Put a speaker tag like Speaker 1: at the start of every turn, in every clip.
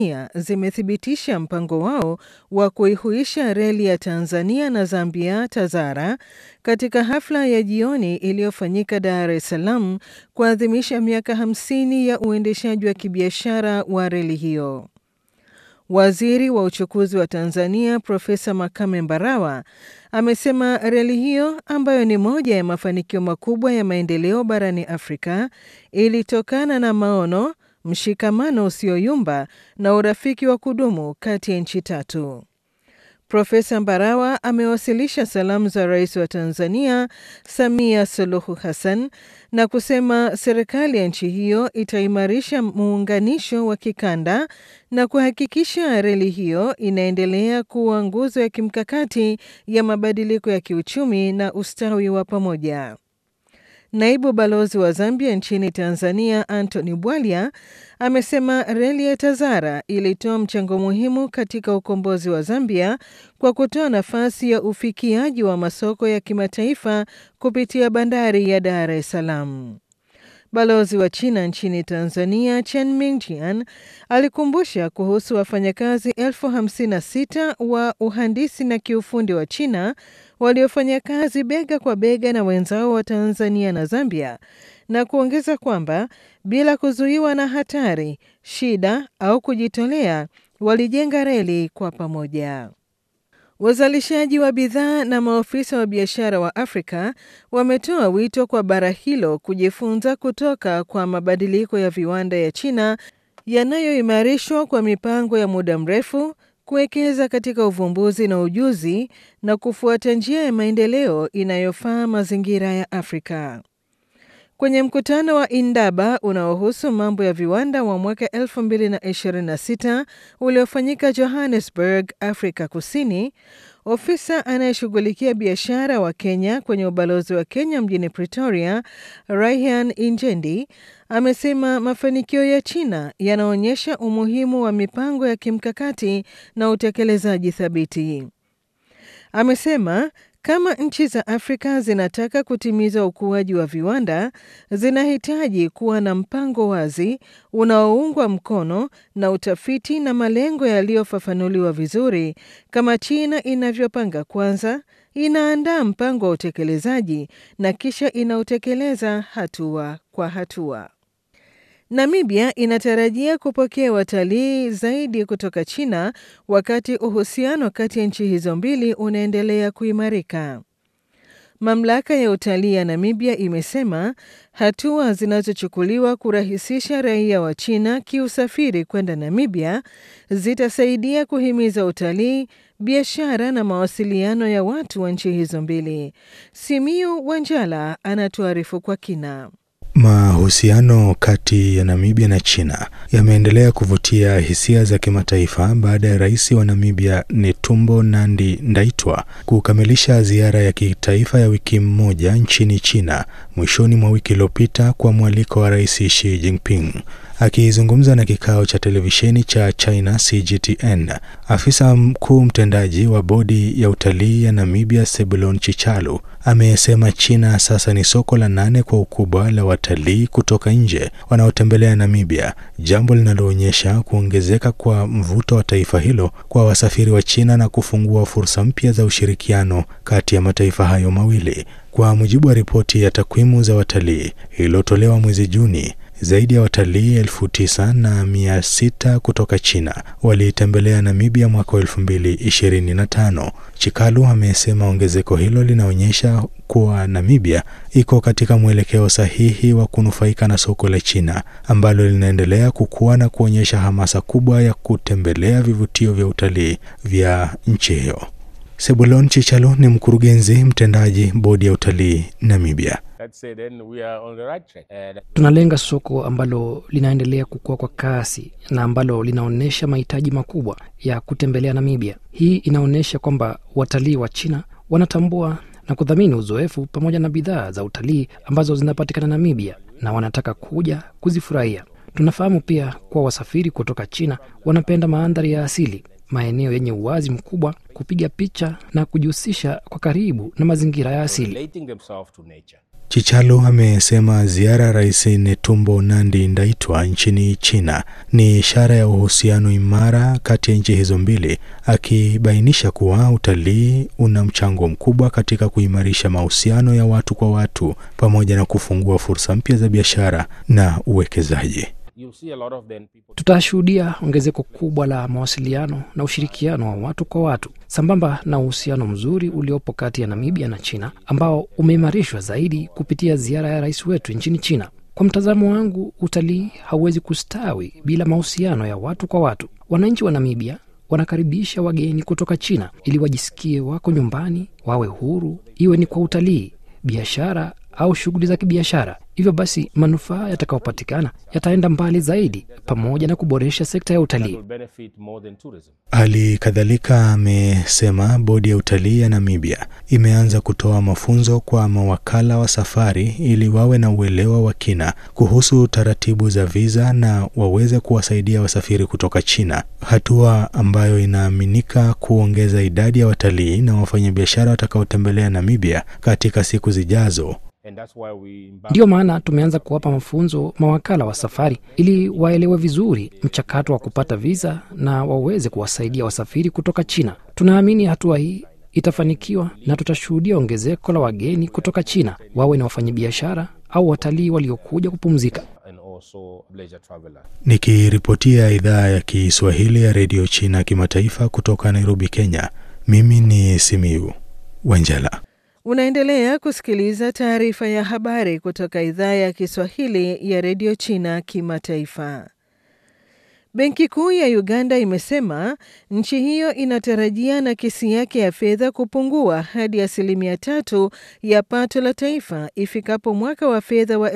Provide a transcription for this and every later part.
Speaker 1: zimethibitisha mpango wao wa kuihuisha reli ya Tanzania na Zambia TAZARA katika hafla ya jioni iliyofanyika Dar es Salaam kuadhimisha miaka 50 ya uendeshaji wa kibiashara wa reli hiyo. Waziri wa uchukuzi wa Tanzania Profesa Makame Mbarawa amesema reli hiyo ambayo ni moja ya mafanikio makubwa ya maendeleo barani Afrika ilitokana na maono, mshikamano usioyumba na urafiki wa kudumu kati ya nchi tatu. Profesa Mbarawa amewasilisha salamu za rais wa Tanzania Samia Suluhu Hassan na kusema serikali ya nchi hiyo itaimarisha muunganisho wa kikanda na kuhakikisha reli hiyo inaendelea kuwa nguzo ya kimkakati ya mabadiliko ya kiuchumi na ustawi wa pamoja. Naibu balozi wa Zambia nchini Tanzania Anthony Bwalya amesema reli ya TAZARA ilitoa mchango muhimu katika ukombozi wa Zambia kwa kutoa nafasi ya ufikiaji wa masoko ya kimataifa kupitia bandari ya Dar es Salaam. Balozi wa China nchini Tanzania Chen Mingjian alikumbusha kuhusu wafanyakazi elfu hamsini na sita wa uhandisi na kiufundi wa China waliofanya kazi bega kwa bega na wenzao wa Tanzania na Zambia na kuongeza kwamba bila kuzuiwa na hatari, shida au kujitolea, walijenga reli kwa pamoja. Wazalishaji wa bidhaa na maofisa wa biashara wa Afrika wametoa wito kwa bara hilo kujifunza kutoka kwa mabadiliko ya viwanda ya China yanayoimarishwa kwa mipango ya muda mrefu, kuwekeza katika uvumbuzi na ujuzi na kufuata njia ya maendeleo inayofaa mazingira ya Afrika. Kwenye mkutano wa Indaba unaohusu mambo ya viwanda wa mwaka 2026 uliofanyika Johannesburg, Afrika Kusini, ofisa anayeshughulikia biashara wa Kenya kwenye ubalozi wa Kenya mjini Pretoria, Raihan Injendi, amesema mafanikio ya China yanaonyesha umuhimu wa mipango ya kimkakati na utekelezaji thabiti. Amesema kama nchi za Afrika zinataka kutimiza ukuaji wa viwanda, zinahitaji kuwa na mpango wazi unaoungwa mkono na utafiti na malengo yaliyofafanuliwa vizuri, kama China inavyopanga kwanza, inaandaa mpango wa utekelezaji na kisha inautekeleza hatua kwa hatua. Namibia inatarajia kupokea watalii zaidi kutoka China wakati uhusiano kati ya nchi hizo mbili unaendelea kuimarika. Mamlaka ya utalii ya Namibia imesema hatua zinazochukuliwa kurahisisha raia wa China kiusafiri kwenda Namibia zitasaidia kuhimiza utalii, biashara na mawasiliano ya watu wa nchi hizo mbili. Simiu Wanjala anatuarifu kwa kina.
Speaker 2: Mahusiano kati ya Namibia na China yameendelea kuvutia hisia za kimataifa baada ya rais wa Namibia Netumbo Nandi Ndaitwa kukamilisha ziara ya kitaifa ya wiki moja nchini China mwishoni mwa wiki iliyopita kwa mwaliko wa Rais Xi Jinping. Akizungumza na kikao cha televisheni cha China CGTN, afisa mkuu mtendaji wa bodi ya utalii ya Namibia Sebulon Chichalu amesema China sasa ni soko la nane kwa ukubwa la watalii kutoka nje wanaotembelea Namibia, jambo linaloonyesha kuongezeka kwa mvuto wa taifa hilo kwa wasafiri wa China na kufungua fursa mpya za ushirikiano kati ya mataifa hayo mawili. Kwa mujibu wa ripoti ya takwimu za watalii iliyotolewa mwezi Juni, zaidi ya watalii elfu tisa na mia sita kutoka China waliitembelea Namibia mwaka wa elfu mbili ishirini na tano. Chikalu amesema ongezeko hilo linaonyesha kuwa Namibia iko katika mwelekeo sahihi wa kunufaika na soko la China ambalo linaendelea kukua na kuonyesha hamasa kubwa ya kutembelea vivutio vya utalii vya nchi hiyo. Sebulon Chichalu ni mkurugenzi mtendaji bodi ya utalii Namibia.
Speaker 3: Tunalenga soko ambalo linaendelea kukua kwa kasi na ambalo linaonyesha mahitaji makubwa ya kutembelea Namibia. Hii inaonyesha kwamba watalii wa China wanatambua na kudhamini uzoefu pamoja na bidhaa za utalii ambazo zinapatikana Namibia na wanataka kuja kuzifurahia. Tunafahamu pia kuwa wasafiri kutoka China wanapenda mandhari ya asili, maeneo yenye uwazi mkubwa, kupiga picha na kujihusisha kwa karibu na mazingira ya asili.
Speaker 2: Chichalo amesema ziara ya Rais Netumbo Nandi Ndaitwa nchini China ni ishara ya uhusiano imara kati ya nchi hizo mbili, akibainisha kuwa utalii una mchango mkubwa katika kuimarisha mahusiano ya watu kwa watu pamoja na kufungua fursa mpya za biashara na uwekezaji.
Speaker 3: Tutashuhudia ongezeko kubwa la mawasiliano na ushirikiano wa watu kwa watu sambamba na uhusiano mzuri uliopo kati ya Namibia na China ambao umeimarishwa zaidi kupitia ziara ya rais wetu nchini China. Kwa mtazamo wangu, utalii hauwezi kustawi bila mahusiano ya watu kwa watu. Wananchi wa Namibia wanakaribisha wageni kutoka China ili wajisikie wako nyumbani, wawe huru, iwe ni kwa utalii, biashara au shughuli za kibiashara. Hivyo basi manufaa yatakayopatikana yataenda mbali zaidi, pamoja na kuboresha sekta ya utalii.
Speaker 2: Hali kadhalika amesema bodi ya utalii ya Namibia imeanza kutoa mafunzo kwa mawakala wa safari ili wawe na uelewa wa kina kuhusu taratibu za viza na waweze kuwasaidia wasafiri kutoka China, hatua ambayo inaaminika kuongeza idadi ya watalii na wafanyabiashara watakaotembelea Namibia katika siku zijazo.
Speaker 3: Ndiyo maana tumeanza kuwapa mafunzo mawakala wa safari ili waelewe vizuri mchakato wa kupata viza na waweze kuwasaidia wasafiri kutoka China. Tunaamini hatua hii itafanikiwa na tutashuhudia ongezeko la wageni kutoka China, wawe na wafanyabiashara au watalii waliokuja kupumzika.
Speaker 2: Nikiripotia idhaa ya Kiswahili ya redio China kimataifa kutoka Nairobi, Kenya, mimi ni Simiu Wanjala.
Speaker 1: Unaendelea kusikiliza taarifa ya habari kutoka idhaa ya Kiswahili ya redio China kimataifa. Benki Kuu ya Uganda imesema nchi hiyo inatarajia nakisi yake ya fedha kupungua hadi asilimia tatu ya pato la taifa ifikapo mwaka wa fedha wa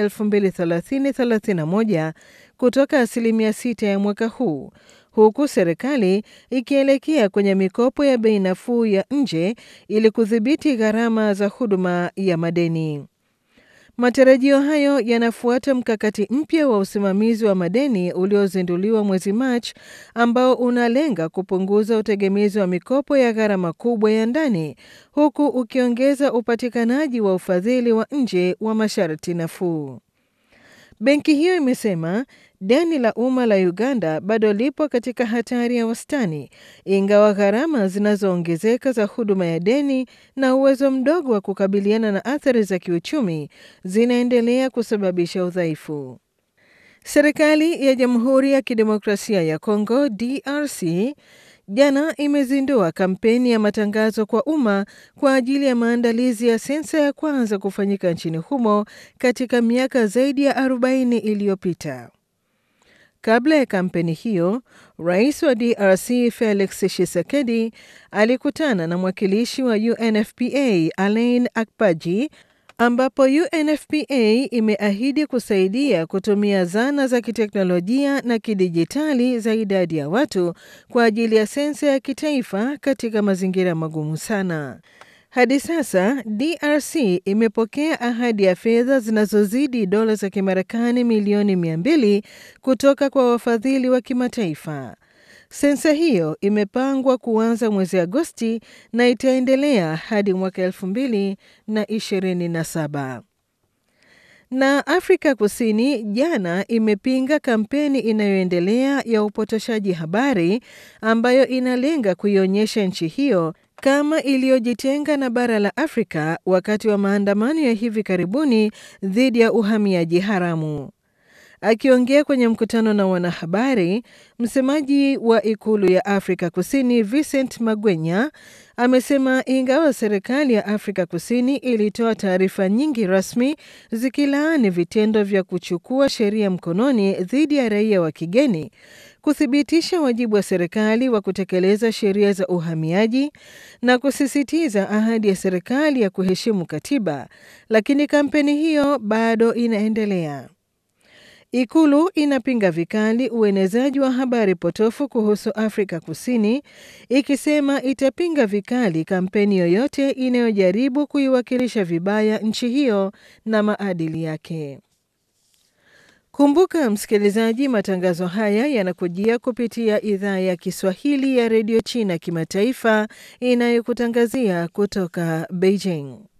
Speaker 1: 2030/31 kutoka asilimia sita ya mwaka huu huku serikali ikielekea kwenye mikopo ya bei nafuu ya nje ili kudhibiti gharama za huduma ya madeni. Matarajio hayo yanafuata mkakati mpya wa usimamizi wa madeni uliozinduliwa mwezi Machi ambao unalenga kupunguza utegemezi wa mikopo ya gharama kubwa ya ndani huku ukiongeza upatikanaji wa ufadhili wa nje wa masharti nafuu. Benki hiyo imesema deni la umma la Uganda bado lipo katika hatari ya wastani, ingawa gharama zinazoongezeka za huduma ya deni na uwezo mdogo wa kukabiliana na athari za kiuchumi zinaendelea kusababisha udhaifu. Serikali ya Jamhuri ya Kidemokrasia ya Kongo DRC jana imezindua kampeni ya matangazo kwa umma kwa ajili ya maandalizi ya sensa ya kwanza kufanyika nchini humo katika miaka zaidi ya 40 iliyopita. Kabla ya kampeni hiyo, rais wa DRC Felix Tshisekedi alikutana na mwakilishi wa UNFPA Alain Akpaji ambapo UNFPA imeahidi kusaidia kutumia zana za kiteknolojia na kidijitali za idadi ya watu kwa ajili ya sensa ya kitaifa katika mazingira magumu sana. Hadi sasa DRC imepokea ahadi ya fedha zinazozidi dola za Kimarekani milioni 200 kutoka kwa wafadhili wa kimataifa. Sensa hiyo imepangwa kuanza mwezi Agosti na itaendelea hadi mwaka elfu mbili na ishirini na saba. Na Afrika Kusini jana imepinga kampeni inayoendelea ya upotoshaji habari ambayo inalenga kuionyesha nchi hiyo kama iliyojitenga na bara la Afrika wakati wa maandamano ya hivi karibuni dhidi ya uhamiaji haramu. Akiongea kwenye mkutano na wanahabari, msemaji wa ikulu ya Afrika Kusini Vincent Magwenya amesema ingawa serikali ya Afrika Kusini ilitoa taarifa nyingi rasmi zikilaani vitendo vya kuchukua sheria mkononi dhidi ya raia wa kigeni, kuthibitisha wajibu wa serikali wa kutekeleza sheria za uhamiaji na kusisitiza ahadi ya serikali ya kuheshimu katiba, lakini kampeni hiyo bado inaendelea. Ikulu inapinga vikali uenezaji wa habari potofu kuhusu Afrika Kusini, ikisema itapinga vikali kampeni yoyote inayojaribu kuiwakilisha vibaya nchi hiyo na maadili yake. Kumbuka msikilizaji, matangazo haya yanakujia kupitia idhaa ya Kiswahili ya redio China kimataifa inayokutangazia kutoka Beijing.